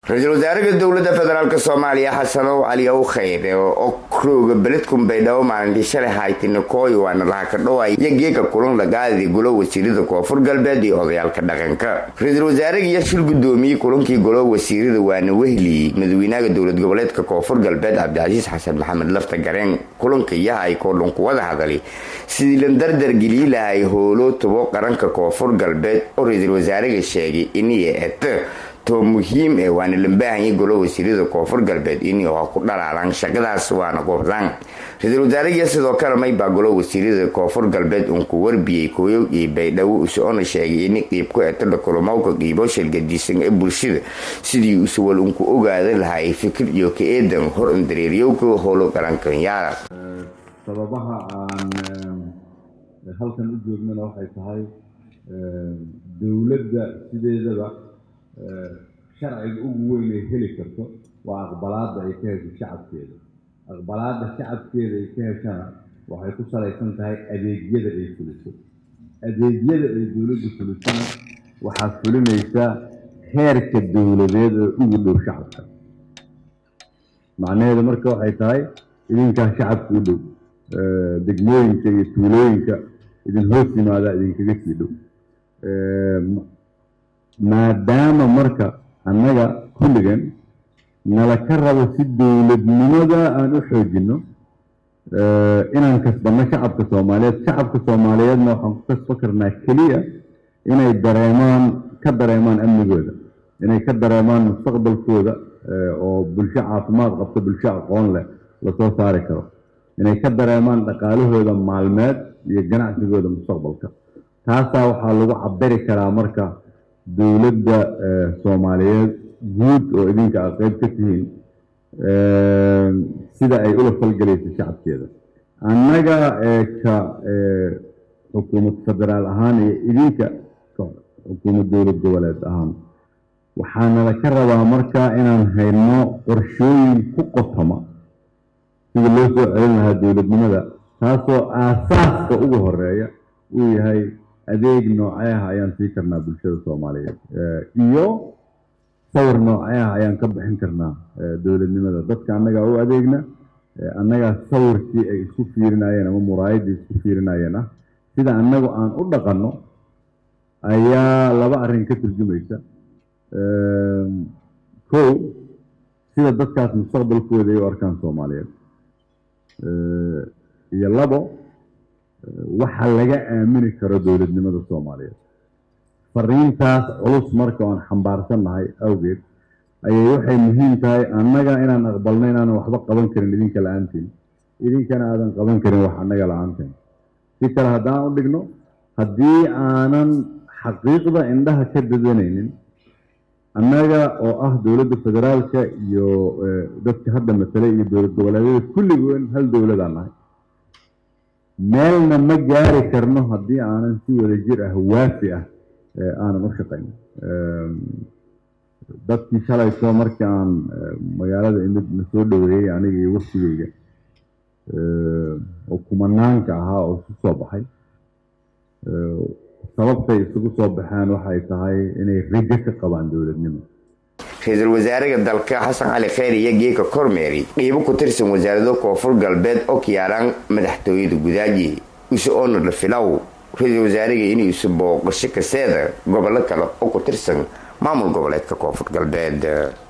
ra-iisul wasaaraha dowladda federaalk soomaaliya xasanow cali ow khayre oo krooga beledkun baydhabo maalintii shalay haytinakooy waana laha ka dhoway iyo geeka kulan lagaadi golo wasiirada koonfur galbeed iyo odayaalka dhaqanka ra-iisul wasaaraha iyo shil gudoomiyey kulankii golo wasiirada waana wehli madaxweynaha dowlad goboleedka koonfur galbeed cabdicasiis xasan maxamed lafta gareen kulanka iyaha ay koodhun kuwada hadali sidii la dardar gelii lahay howlo tubo qaranka koonfur galbeed oo ra-iisul wasaaraha sheegay iniyo et to muhiim ee waana la baahanyay golo wasiirada koonfur galbeed inay oo ku dhalaalaan shaqadaas waana goobdaan ra-iisul wasaarahiya sidoo kale maybaa golo wasiirada koonfur galbeed uun ku warbiyey kooyow iyo baydhabo usoona sheegay in qiib ku etodha kulumowka qiibo shalgadiisan ee bulshada sidii usuwal unku ogaada lahay fikir iyo ka eedan hor undareeryowka howlo qarankanyaala sababaha aan halkan u joognana waxay tahay dowladda sideedaba sharciga ugu weyn ay heli karto waa aqbalaadda ay ka hesho shacabkeeda aqbalaadda shacabkeeda ay ka heshana waxay ku salaysan tahay adeegyada ay fuliso adeegyada ay dowladdu fulisana waxaa fulinaysa heerka dowladeed oo ugu dhow shacabka macnaheedu marka waxay tahay idinkaa shacabka u dhow degmooyinka iyo tuulooyinka idin hoos yimaadaa idinkaga sii dhow maadaama marka annaga kulligan nala ka rabo si dowladnimada aan u xoojinno inaan kasbanno shacabka soomaaliyeed shacabka soomaaliyeedna waxaan ku kasba karnaa keliya inay dareemaan ka dareemaan amnigooda inay ka dareemaan mustaqbalkooda oo bulsho caafimaad qabta bulsho aqoon leh lasoo saari karo inay ka dareemaan dhaqaalahooda maalmeed iyo ganacsigooda mustaqbalka taasaa waxaa lagu cabiri karaa marka dowladda soomaaliyeed guud oo idinka a qeyb ka tihiin sida ay ula falgelayso shacabkeeda annaga ka xukuumad federaal ahaan iyo idinka xukuumad dowlad goboleed ahaan waxaanala ka rabaa marka inaan hayno qorshooyin ku qotoma sida loo soo celin lahaa dowladnimada taasoo aasaaska ugu horeeya uu yahay adeeg noocee ah ayaan sii karnaa bulshada soomaaliyeed iyo sawir noocee ah ayaan ka bixin karnaa dowladnimada dadka annagaa u adeegna annagaa sawirkii ay isku fiirinayeen ama muraayaddii isku fiirinayeen ah sida annagu aan u dhaqanno ayaa laba arrin ka turjumaysa kow sida dadkaas mustaqbalkooda ay u arkaan soomaaliyeed iyo labo waxa laga aamini karo dowladnimada soomaaliyeed fariintaas culus marka oan xambaarsannahay awgeed ayay waxay muhiim tahay annaga inaan aqbalno inaanan waxba qaban karin idinka la-aantiin idinkana aadan qaban karin wax annaga la-aanteen si kale haddaan u dhigno haddii aanan xaqiiqda indhaha ka dadanaynin annaga oo ah dowladda federaalka iyo dadka hadda matalay iyo dowlad goboleedyada kulligoon hal dowladaan nahay meelna ma gaari karno haddii aanan si wada jir ah waafi ah aanan u shaqayn dadkii shalayto markii aan magaalada imid na soo dhoweeyey aniga iyo waftigeyga oo kumanaanka ahaa oo isu soo baxay sababtay isugu soo baxeen waxay tahay inay rajo ka qabaan dowladnimo ra-iisul wasaaraha dalka xasan cali kheyr iyo geeka kormeeri qiibo ku tirsan wasaarado koonfur galbeed oo kiyaalaan madaxtooyada gudaaji use oona la filow ra-iisul wasaaraha inuu isu booqasho kaseeda gobollo kale oo ku tirsan maamul goboleedka koonfur galbeed